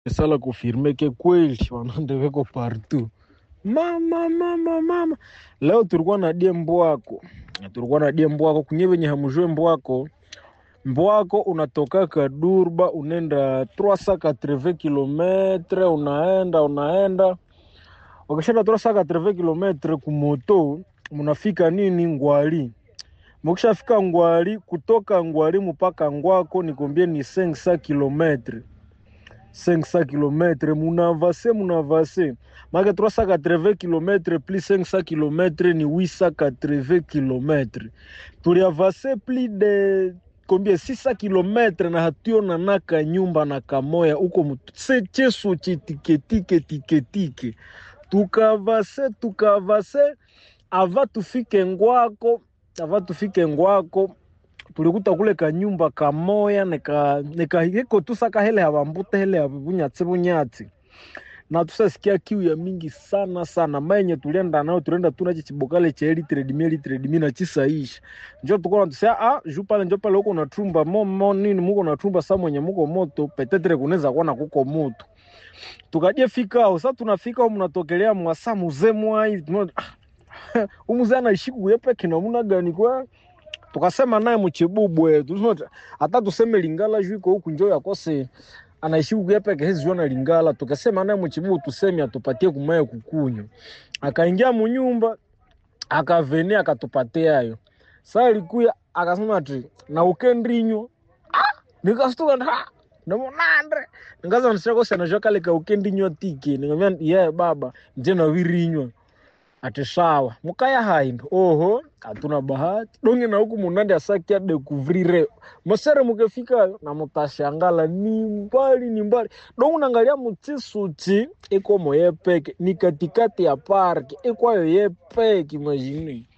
sala kufirme ke kweli wanande weko partout mama mama mama leo tulikuwa na die mbwako tulikuwa na die mbwako kunye venye hamujue mbwako mbwako unatokaka durba unaenda 380 kilometre unaenda unaenda ukishaenda 380 kilometre kumoto munafika nini ngwali mukishafika ngwali kutoka ngwali mpaka ngwako nikombie ni 500 kilometre 500 km munavase munavase make 380 km plus 500 km ni 880 km tuliavase plus de combien 600 km na hatuona naka nyumba na kamoya uko mutu se cheso chetiketike tiketike tukavase tukavase ava tufike ngwako ava tufike ngwako tulikuta kule kanyumba kamoya nika nika hiko tusaka hele havambute hele havunyatsi vunyatsi na tusasikia kiu ya mingi sana sana mayenye tulienda nayo tulienda tuna chichibokale cha elitredimi elitredimi na chisaisha njo tukona tusia ah ju pale njo pale huko natrumba momo nini muko natrumba sa mwenye muko moto petetre kunaweza kuona kuko moto tukaje fikao sa tunafika mnatokelea mwasa muzee mwai umuzee anaishi kuyepeke namuna gani kwa tukasema naye mchibubwe tusinota hata tuseme lingala juu iko huku njo yakose anaishi huku yepeke hezi jua na lingala tukasema naye mchibubu tuseme atupatie kumaye kukunywa akaingia munyumba akavene akatupatia ayo saa alikuya akasema ati na ukendrinywa ah, nikastuka nda namonandre nikaza nishakosa najua kale ka ukendrinywa tike nikamwambia yeah, baba nje nawirinywa ati sawa mukaya haimbe oho hatuna bahati donge na huku munande asakia dekuvrire masere mukefikayo na mutashangala ni mbali ni mbali donge nangalia mutsisuti ikomo yepeke ni katikati ya parki ikwayo yepeke imagine